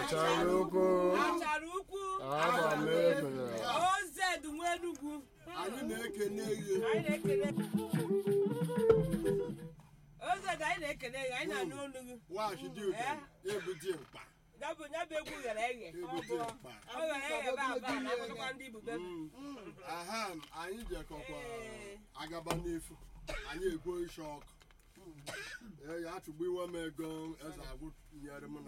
achara ukwu achara ukwu aba m ebere ozedu nwa enugwu anyị na-ekene ihe anyị na-ekele ozedu anyị na-ekele gị anyị na-anụ olu gị washi dị ụtọ ebu dị mkpa ya bụ ya bụ egwu ghere eghe ebu dị mkpa ọ ghere eghe ebe aba na-akpọtakwa ndị ibube aha m anyị jekọkwa Ee. agaba n'efu anyị egbuo isi ọkụ ee ya achụgbu iwe m ego eze agwụ nyere m na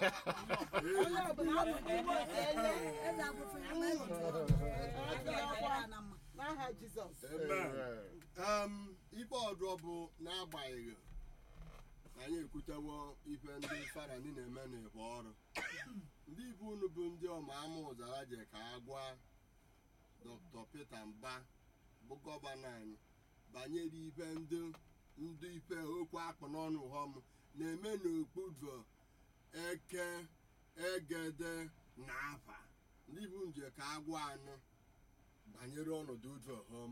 n'aha jizọs Em, ife ọdụ bụ n'agbanyeghị na anyị ekwutewo ife ndị farani na-eme n'ịbụ ọrụ ndị ibe unu bụ ndị ọma ama ụzara je ka a gwa dr peter mba bụ gọvanọ anyị banyere ife ndị ndị ife okwu akpụ n'ọnụ ụghọm na-eme n'okpudu eke egede na afa ndị bụ nje ka a gwa anụ banyere ọnọdụ udu ọghọm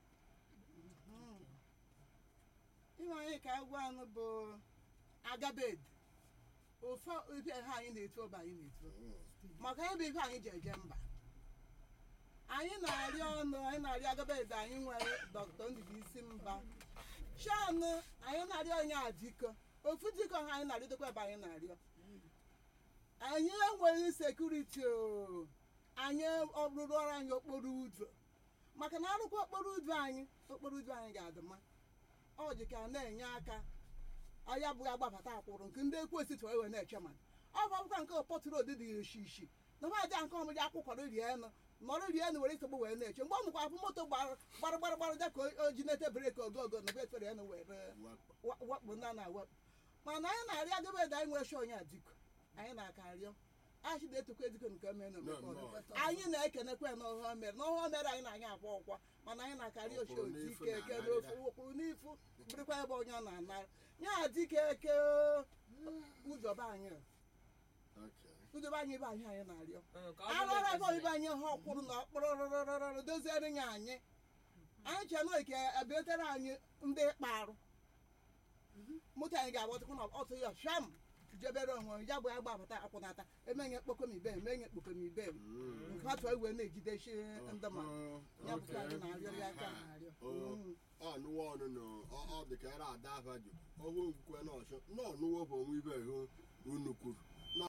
ihe anyị ka agwa anụ bụ agabed ofe ife ha anyị na-etu ọba anyị na-etu maka ya bụ ife anyị ji eje mba anyị na-arịọ ọnụ anyị na-arịọ agabed anyị nwere dọkịta ndịbisi mba shanụ anyị na-arịọ onye adiko ofu diko ha anyị na-arịọdokwa ebe anyị na-arịọ anyị enweghị sekuriti o anyị ọrụrụ ọrụ anyị okporo ụzọ maka na arụkwa okporo ụzọ anyị okporo ụzọ anyị ga-adị mma ọ dị ka na-enye aka ahịa bụghị agbabata akwụrụ nke ndị ekwu esiti wee wee na-eche mmadụ ọ bụ akwụkwọ nke pọtụrụ odi dị ishi ishi na ha aja nke ọmụji akwụkwọ rie enu nọrọ rie enu were isogbu wee na-eche mgbe ọ nụkwa afụ moto gbara gbara gbara gbara dị ka o ji nete breki ogo ogo na efere enu were wa- wakpo na na wakpo mana anyị na-arịọ agabede anyị nwere onye adiko anyị na-aka arịọ achị na-etokwa ediko nke mere No, no. anyị na-ekenekwa ya n'ọhụọ mere n'ọhụọ mere anyị na-anya akwa ọkwa mana anyị na-akarị ochi Ọkwụrụ otu n'ifu ike eke na-anara n'ofu ya. ụkwụrụ n'ifu bụrụkwa ebe onye ọ na-anara ya dike eke ụzọba anyị Okay. ụzọba anyị ebe anyị anyị na-arịọ ka ọ bụrụ arụrụ ebe na obibi anyị ha ọkwụrụ na ọkpụrụrụrụrụ doziere ya anyị anyị chee na ike ebetere anyị ndị kparụ moto anyị ga-agbatụkwu na ọtụ ya sham jebere onwe ya bụ ya gbapụta akwụnata emenye kpokomibe emenye kpokomibe Mm. nke atụ iwe na-ejidechi ndị ma Uh, ya bụkwa anyị okay. na-arịọ ya aka Aha. na-arịọ Oh, Mm. ọ nụwa ọnụ nọ ọ- ọ dị ka era ada ava jụ ọhụ nkwukwe na ọchụ na ọnụwo bụ onwe ibe hụ unu kwuru na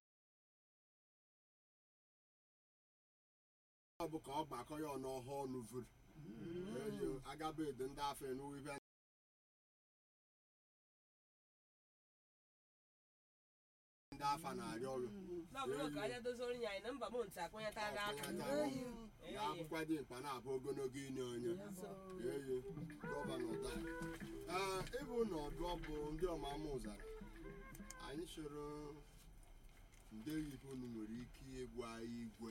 ọ bụ ka ọ gbakọ ya ọnụ ọhụụ ọnụ vuru eyo agabede ndị afọ enuwe ibe ndị afa na-arịọ ọrụ na ọ bụrụ ka anya doziri ya anyị na mba m ntị akwanyetara aka ya akwụkwọ dị mkpa na-abụ ogologo inye onye eyi gọvanọ taa ee ịbụ na ọdụ bụ ndị ọmama ụzara anyị chọrọ ndị oyibo unu nwere ike ịgwa igwe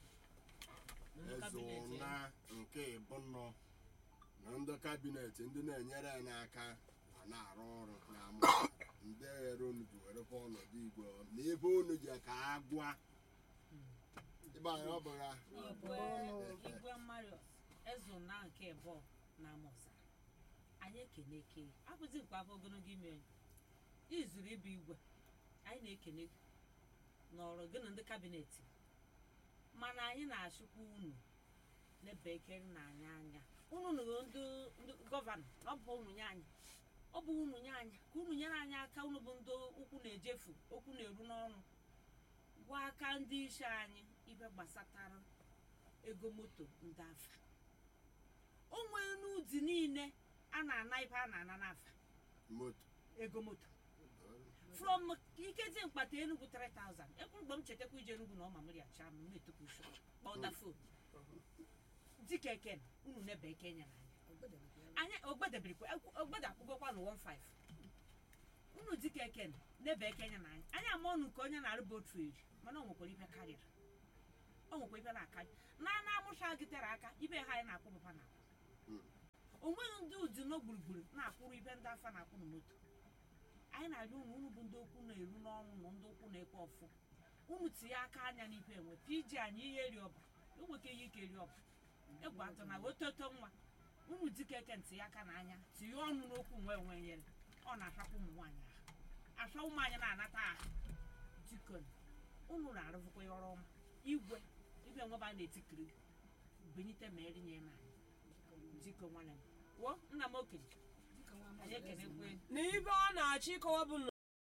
eze ụna nke ịbụnọ na ndị kabinet ndị na-enyere ya n'aka ma na-arụ ọrụ na-amụ ndị ghere unu ji werekwa ọnọdụ igwe na ebe unu ji ka a gwa ịba anyị ọ bụ ha igwe igwe marius ezuna nke bụ na amụsa anyị ekene ke abụzi nkwa afọ ogologo ime izuru ịbụ igwe anyị na-ekene gị n'ọrụ gị na ndị kabinet mana anyị na-achụkwa unu n'ebe ekere na anyị anya unu nụrụ ndị ndị gọvanọ na ọ bụ unu nye anyị ọ bụ unu nye anyị ka unu nyere anyị aka unu bụ ndị ụkwụ na-ejefu okwu na-eru n'ọnụ gwa aka ndị isi anyị ibe gbasatara ego moto ndị afa o nwere n'ụdị niile a na-ana ibe a na-ana n'afa moto ego moto from ikezi mkpata enugwu 3000 ekwu mgbe m chetakwa ije enugwu na ọma mmiri acha m na-etokwa usho kpọda fon dịka eken unu nebe eke nyere anyị anyị ogbedebirikwa ogbede akwụgokwa na 15 unu dịka eken nebe eke nyere anyị anyị ama ọnụ nke onye na-arụ botu eri mana o nwekwara ibe karịrị o nwekwa ibe na-akarị na na amụcha gị tere aka ibe ha anyị na-akwụ bụkwa na o nweghị ndị ụdị nọ gburugburu na-akwụrụ ibe ndị afa na-akwụ na moto anyị na-arịọ unu unu bụ ndị okwu na-eru n'ọnụ na ndị okwu na-ekwe ọfụ unu tinye aka anya n'ife enwe piji anyị ihe eri ọba enweke ihe ike eri ọba egwu atọ na ototo nwa unu dịka eke ntinye aka n'anya tinye ọnụ n'okwu nwe onwe nyere ọ na-achakwa ụmụ nwaanyị ahụ achọ ụmụ anyị na-anata ahụ dikon unu na-arụbụkwa ya ọrụ ọma igwe ibe nweba a na-etikiri benite ma erinye na dịka nwanne m wo nna m okenye anyị ekenekwe na ibe ọ na-achọ ịkọwa bụ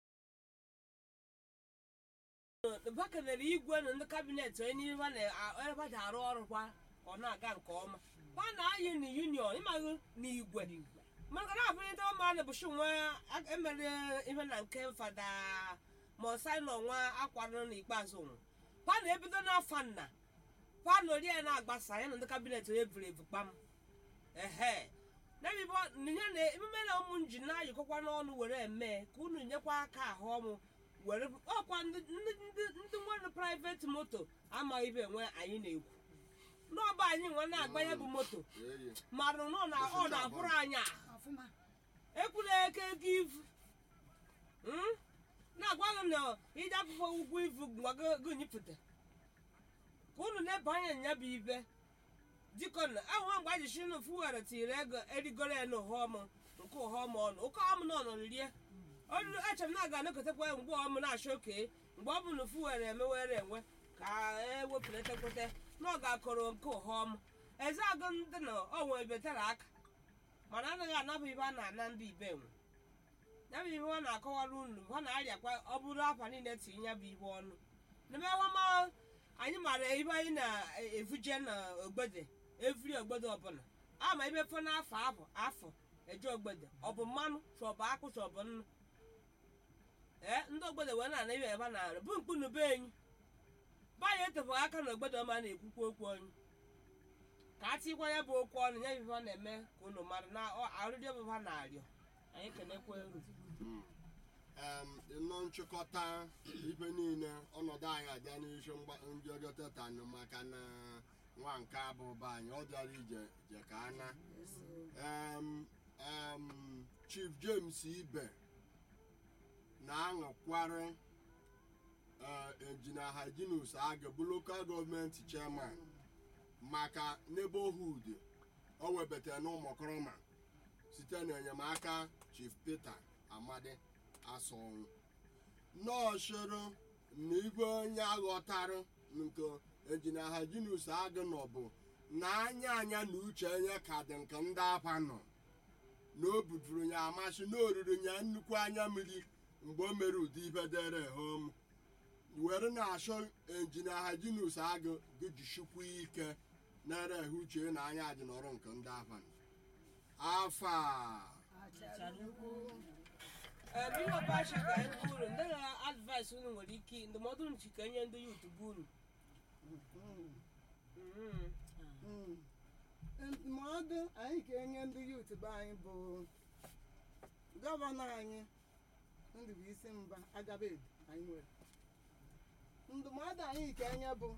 na bakanere igwe na ndị kabinet onye n'ihe ebe ji arụ ọrụ kwa ọ na-aga nke ọma ha na-ayị na union ịmaghị na igwe maka na abụrịta ọma na bụchi nwa emere ihe na nke fada mosai na ọnwa akwarụ n'ikpeazụ nwụ ha na-ebido n'afọ nna ha na ori ya na-agbasa ya na ndị kabinet onye buru ebu kpam ehe n'ebibo ihe na emume na ụmụ nji na-ayịkọkwa n'ọnụ were eme ka unu nyekwa aka ahụ ọmụ were ọkwa ndị ndị ndị- ndị nwere private moto amaghị ibe enwe anyị na-ekwu n'ọba anyị nwe na-agbanye bụ moto eyi marụ nọ na ọ na-abụrụ anyị a ọfụma ekwula eke ego ivu Hmm? na-agwa gị na ije akwụkwọ ụgwọ ivu gwa gị nyipụta ka unu na-ebe anya nya bụ ibe dịkọ na ahụhụ mgbe anyị shi n'ofu were tiri ego erigoro ya n'ụhọm nke ụhọm ọnụ ụka ọm na ọnọ rie ọnụ echere m na aga anakọtakwa ya mgbe ọm na-achọ oke mgbe ọ bụ na ofu were emewere enwe ka ewepụlatakwute na ọ ga-akọrọ nke ụhọm eze agụ ndị na onwe betere aka mana anaghị anabụ ibe a na-ana ndị ibe nwe ya bụ ihe ọ na-akọwara unu ha na-arịakwa ọ bụrụ afa niile tinye ya bụ ihe ọnụ n'ebe ọma anyị mara ibe anyị na-evuje na ogbede evri ogbede ọbụla ama ibe fọ n'afọ abụ afọ eje ogbede ọ bụ mmanụ chọbụ akpụ chọbụ nnu ee ndị ogbede wee na-ana ibe ebe a na-arụ bụ mkpu na be enyi be anyị etefụghị aka na ogbede ọma na-ekwukwa okwu onye ka a tikwa ya bụ okwu ọnụ ya bụ ife ọ na-eme ka unu mara na ọ- arịrịọ bụ ha na-arịọ anyị kenekwa eru em ịnọ nchịkọta ife niile ọnọdụ anyị abịa n'isi njọgọtatanụ maka na nwa nke abụba anyị ọ bịara ije je ka ana em em chief james ibe na-aṅụkwarị enjina hajinus agụ local gọọmenti chairman maka neighborhood o webatara n'ụmụkọrọma site n'enyemaka chief peter amadi asọnwụ nọọsụrụ na ibe onye aghọtara nke enjina hajinus agụ nọ bụ na anya anya na uche onye ka dị nke ndị afa nọ na o bujuru ya amasị na oriri ya nnukwu anya mmiri mgbe o mere ụdị ibe dere hom were na-achọ enjina hajinus agụ gụjisikwu ike na-ere ehe uche na anya dị n'ọrụ nke ndị afa nọ afa biko bashi ka anyị kwuru ndị na-advaịsị unu nwere ike ndụmọdụ unu chika nye ndị yut bụ unu Mhm. ndụmọdụ anyị ga-enye ndị yut be anyị bụ gọvanọ anyị ndụbụisi mba agabed anyị nwere ndụmọdụ anyị ga-enye bụ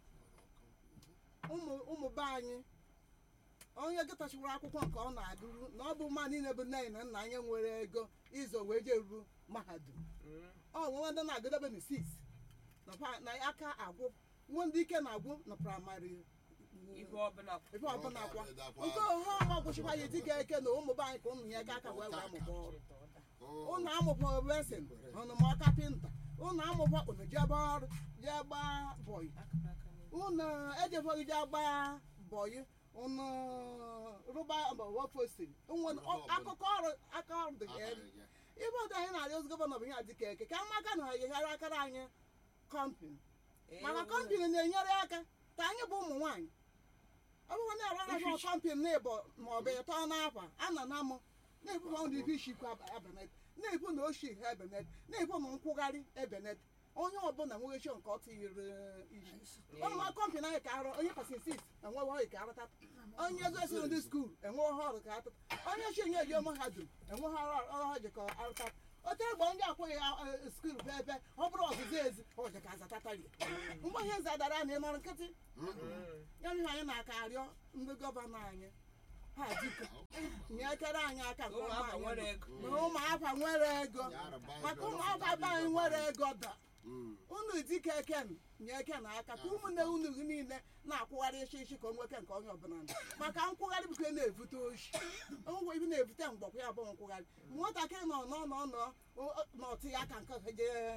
ụmụ ụmụ be anyị onye gịtachiwara akwụkwọ nke ọ na-agụrụ na ọ bụ mma niile bụ nne na nna anyị nwere ego izo wee jeru mahadum Mhm. ọ nwe ndị na-agụdebe na sis na pa- na aka agwụ nwe ndị ike na-agwụ na praịmarị ife ọbụla ebe ọbụla kwa nke ohe ọma gwụchikwa ya dịka eke na ụmụ be anyị ka ụmụ ya ga aka wee wee mụba ọrụ ụnụ amụkwa resin ụnụ ma kapịnta ụnụ amụkwa ụnụ jebe ọrụ jee gbaa bọyị ụnụ ejebọghị jee gbaa bọyị ụnụ rụba wefosiri akụkọ ọrụ aka ọrụ dị ya elu ibe ọdụ anyị na-arịọ ozi gọvanọ bụ ihe dịka eke ka amaka na ha yeghara akara anyị kọmpini maka kọmpini na-enyere aka ka anyị bụ ụmụ nwaanyị ọ bụrụ na arụ arahụ kọmpini na-ebo ma ọ bụ ịtọ n'akwa a na na mụ na-ekwu na ọdụ ibe ishikwa ebenet na-ekwu na oshi ha ebenet na-ekwu na nkwụgharị ebenet onye ọbụla nweghị nke ọ tinyere isi ọnwa kọmpini anyị ka arụ onye pasinsis enweghị ọrụ ka arụta onye egosi ndị skuul enweghị ọrụ ka atụta onye chi nye eje mahadum enweghị ọrụ ọrụ ha ji ka arụta otu egbe ndị akwụghị ya skuul bụ ebe ọ bụrụ ọzụzụ ezi ọja ka azatatari mgbe ihe zadara na ịnọrọ nkịtị ya bụ ihe anyị na-aka arịọ ndị gọvanọ anyị ha dịka nyekere anyị aka nke ọma ụmụaka nwere anyị ego na ụmụafa nwere ego maka ụmụafa be anyị nwere ego da unu dike eken nye eke na aka ka ụmụnne unu gị niile na-akwụgharị isi isi ka o nweke nke onye ọbụla nọ maka nkwụgharị bụkwa na-evute oshi ngwa ibi na-evute mgbọkwa ya bụ nkwụgharị nwatakịrị nọ nọ nọ nọ n'ọtụ ya aka nke je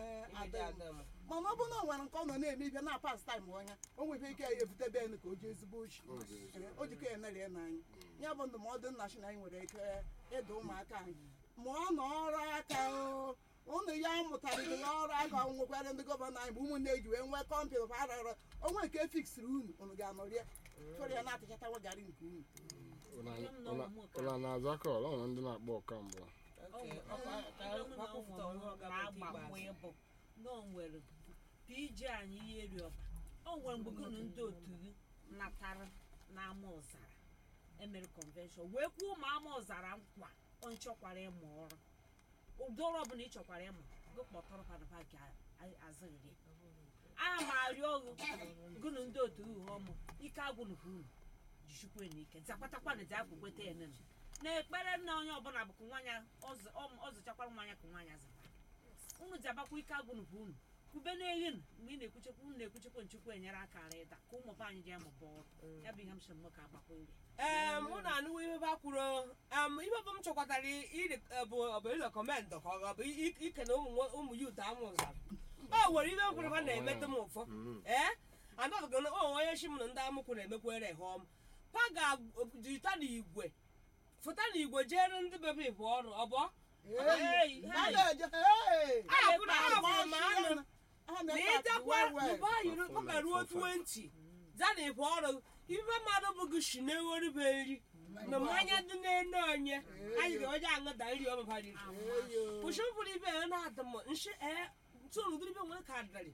adị mma mana ọ bụrụ na o nwere nke ọ nọ na-eme ibe na pas taim ọnya o nwere ike ya ebute be ka o ji ezigbo ochi O ji ezigbo o jikọ ya emerie n'anya ya bụ ndụmọdụ nna chi na anyị nwere ike ịda ụmụaka anyị mụọ na ọrụ aka o ụnụ ya mụtarịrị ya ọrụ aka ọ nwekwara ndị gọvanọ anyị bụ ụmụnne eji wee nwee kọmputa arara onwe nke fiksiri unu unu ga-anọrị ya chọrọ ya na-atachatawa garị nke unu ụla na-aza kọl ọ nwere ndị na-akpọ ọkamgbe na-agbakwa ịbụ na o nwere pj anyị ihe eri ọba o nwere mgbe gụnụ ndị otu gị natara n'ama ọzara emere convention wee kwuo ma ama ọzara nkwa ọ nchọkwara ịmụ ọrụ ụdị ọrụ ọbụla ị chọkwara ịmụ gị kpọtọrọ panapa ka azịrị aha m arịọ ọgụ gụnụ ndị otu gị ọmụ ike agwụnụ ka unu jichukwu n'ike zakwatakwana ji akwụkweta ya nene na ekpere nna onye ọbụla bụkwa nwanya ọzụchakwara nwanya ka nwanya zaba unu ji abakwa ike agwụnụ ka unu kube n'eghe nụ mgbe ị na-ekwuchekwa unu na-ekwuchekwa nchekwa enyere aka ara ịda ka ụmụ anyị ji amụba ọrụ ya bụ ihe m sị m ka agbakwa ire ee mụ na anụwo ihe ba kwuru em ihe bụ m chọkwatara iri bụ ọbụ ịrekọmendụ ka ọ bụ i- ikene ụmụ nwo- ụmụ yut amụzara o nwere ihe kwuru ha na-emete m ụfọ ee anọghị na o onye shi m na ndị amụkwụ na-emekwere ha ọm pa ga-jita n'igwe fụta n'igwe jere ndị bebe ịbụ ọrụ ọ bụ Hey, hey. ahụ na ahụ ma anụ na ịjakwa ụba yiri ọ ruo 20 zana ịbụ ọrụ ibe mmadụ bụ gị shi na-eghoribe nri na mmanya dị n'enu onye anyị ga-eje aṅụda nri ọmabara kwụsị mkpụrụ ibe ya na-adị m nshi ee ntụrụ ụdịrị ibe nwere ka adịrị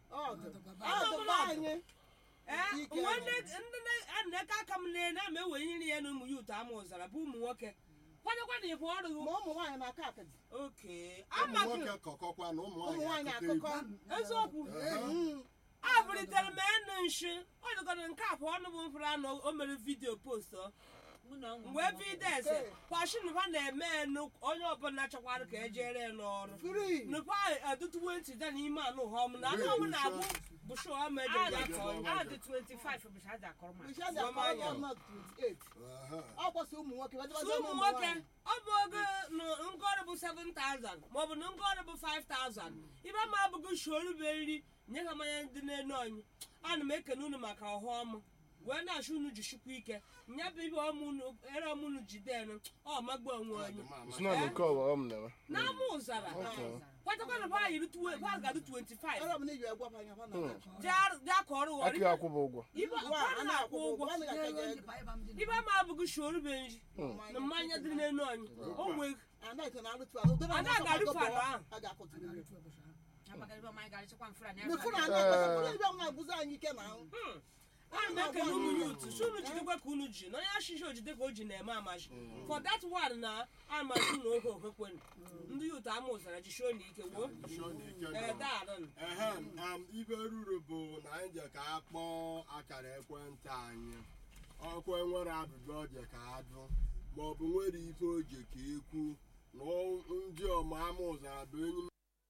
anyị ee Ike nwe anyị. ndị na-eke aka m na na-ama ewenyere ya na ụmụ ya ụtọ ama ụzara bụ ụmụ nwoke kwadokwa na ịbụ ọrụ ma ụmụ nwaanyị na-aka akadị oke ụmụ amaghị nwoke kọkọkwa na ụmụ ụmụ nwaanyị nwaanyị akụkọ akụkọ eziokwu egwu abụlitere m enu nshi ọ dịgọrọ nke abụọ ọnụ bụ mfere anụ o mere vidiyo post ọ mụ na ụmụ mgbe vides kwashin ha na-eme enu onye ọbụla chọkwara ka ejere ya n'ọrụ fri nupa adụtuwe ntị da n'ime anụ họm na anụ ọbụla abụ bụ shọ ha meje ya ka onye adị 25 bụcha aja akọrọ ma bishadi akọrọ gọọmenti 28 ọ kwasị ụmụ nwoke Sụ ụmụ nwoke ọ bụ ogo na ngọrị bụ 7000 maọbụ na ngọrị bụ 5000 ibe ma abụghị shorube nri nye ha mmanya ndị n'enu anyị ana m ekene unu maka ọhụ ọmụ wee na-achụ unu jishikwa ike nya bụ ibe ọmụ unu ere ọmụ unu jidenu ọ magbu onwe onye si na nke ọwa ọ m na-eme n'ama ụzara Okay. kwatakwa na ba yiri tuwe ba ga-adụ 25 ọrụ bụ na iji egwapa anya fa na jee ka ọrụ aka ya akwụba ụgwọ ibe Ụgwọ a, a a na-akwụ na-akwụ ụgwọ ụgwọ a na-agaje ego. ibe ma abụghị shorube nri na mmanya dị n'enu anyị o nwee anaghị na arụtụ ala ụdịrị Anaghị ọsọ arụtụ gbagọ ala ahụ. a ga-akụtụrụ ya. agbagaribe ọma anyị ga-arịchakwa mfere anyị Mefuru aka. anaghị gbasara ibe nwa agụzi anyị ike na ahụ a na-ekele ụmụ ya otu si unu jidekwa ka unu ji na onye ashishi ojide ka o ji na-eme amaji for that one na amaji na ohe okwekwenu ndị ya otu ama ụzara ji shio na ike woo ee daarụ ehem am ibe ruru bụ na anyị je ka a kpọọ akara ekwentị anyị ọkwa nwere ajụjụ ọ je ka a jụ maọbụ nwere ife o je ka ekwu na ọ- ndị ọma ama ụzara bụ enyi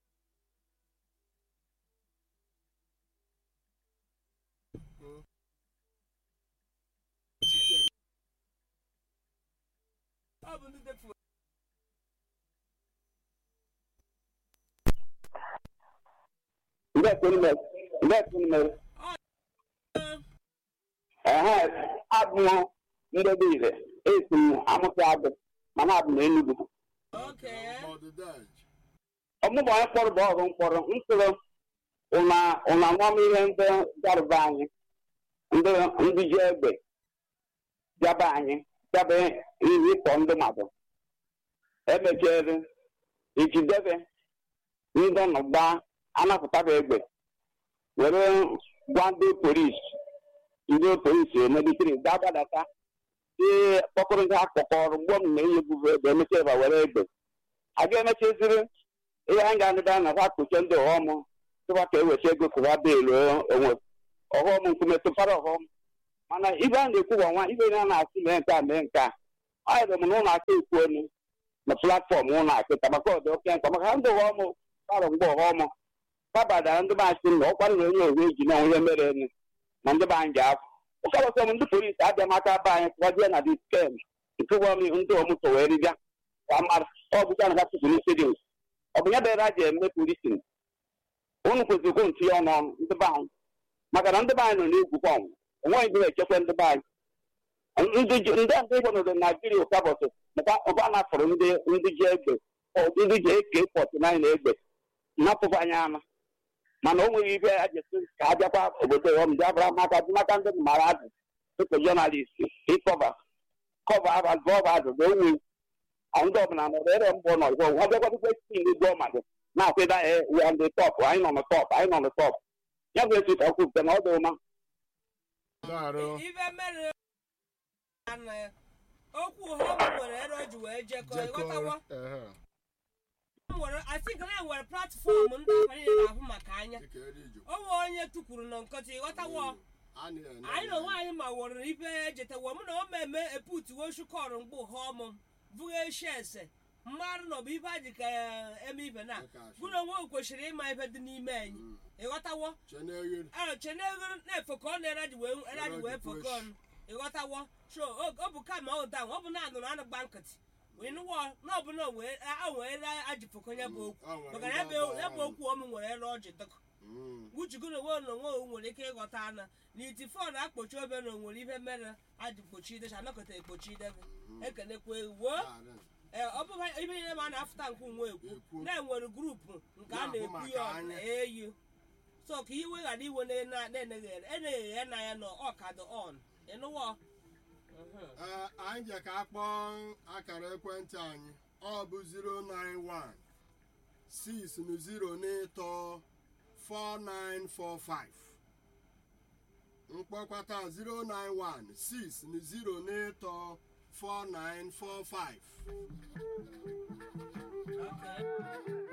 site ọ bụ ndị defu Ndekunume. Ehe, abụ m ndebe ire. Esi m amụta abụ mana abụ m Enugu. oke ọdịdaji Ọmụmụ anyị kpọrọ bụ ọrụ mkpọrọ mkpụrụ ụna ụna nwam ihe ndị garụba anyị ndị ndị ji egbe bịaba anyị bịaba ihe ịkpọ ndị mmadụ emechiere ijidebe ndị ọnọgba anapụtaba egbe were gwa ndị polisi ndị polisi emelitere ga-agbadata ee kpọkọrọ ndị akpọkọrọ mgbe m na-eyebubu egbe emecha ebe were egbe a ga-emechaziri ihe anyị ga-anụda na ha kpuchie ndị ọghọm tụba ka eweta ego kụwa beelu onwe ọghọm nkume tụpara ọghọm mana ibe a na-ekwu bụ ọnwa ibe na na-asị mee nke a mee nke a anyị bụ m na ụlọ aka ekwu elu na platfọm ụlọ akịta maka ọdị oke mkpa maka ndị ọghọm kparụ mgbe ọghọm kabadara ndị be anyị na ọkwara na onye owe eji na onye mere enu na ndị be anyị ji afọ ụkabọsọ m ndị polisi abịa maka be anyị tụwajie na diskem nke ụgbọ ndị ọmụtọ wee ribịa ka mara ọ bụcha na ha tụpụrụ isi dị ọ bụ ya bere a ji eme polisin ụlọ unu kwesịrị ikwu ntinye ọnụ ọnụ ndị be anyị maka na ndị be anyị nọ n'egwu kwa ọnwụ onweghị ndị na-echekwa ndị be anyị ndị ji- ndị ndị igbo nọdụ naijiria ụtabọsị ụba napụrụ ndị ndị ji egbe ọ, ndị ji eke pọtụ naịna egbe napụkwa anyị ama mana o nweghị ibe a jesi ka a bịakwa obodo ya ọmụdị abụra maka maka ndị mara azụ dịka jọnalist ịkọva kọva abụọ azụ bụ onwe ndị ọbụla nọrọ ere mbụ nọ igbo ọ bịakwadịkwa esi ndị gbuo mmadụ na-akwụda ya we are the top anyị nọ na top anyị nọ na top ya bụ etu ka kwupụta na ọ dị ụma Daarụ. ife mere na okwu ha nwere ere o ji wee jekọ ịghọtawo Jekọrọ. Ehe. nwere asị ka na nwere platfọm ndị abalị na-ahụ maka anya dịka eri iju o nwee onye tukwuru na nkọta ịghọtawo a na-ene anyị na onwe anyị ma were ife ejetawo mụ na o meme eputuwo shukọrọ mgbe ụha ọmụ bụghị eshi ese mmadụ na ọ bụ ife a ji ka eme ife na gụ na onwe kwesịrị ịma ife dị n'ime anyị ịghọtawo cheneghere chenegoro na-efekọ ọnụ eraji wee eraji wee fekọ ọnụ ịghọtawo so o- ọ bụ kama ọ da ọ bụ na anụrụ anụ gba nkịtị wee nụwọ na ọ bụ na o wee a wee aji fekọ ya bụ okwu maka na ya bụ ya bụ okwu ọmụ nwere ere ọjị dọkọ uchugono onwe na onwe o nwere ike ịghọta ana na iti fon akpochi obe na onwere ihe mere aji kpochi idecha anọkọta ekpochi idebe ekenekwa ewu ee ọ bụ ibe niile ma a na-afụta nke nwe ekwu Ekwu. na-enwere grupu nke a Na-ahụ na-ekwu maka ya anya. eyu so ka iwe ghara iwe na-eneghe ya na ya na ọkadụ on ịnụwọ Ee, anyị je ka a kpọọ akara ekwentị anyị ọ bụ 091 6 na 0 n'ịtọ 4945 mkpọkwata 091 6 na 0 n'ịtọ 4945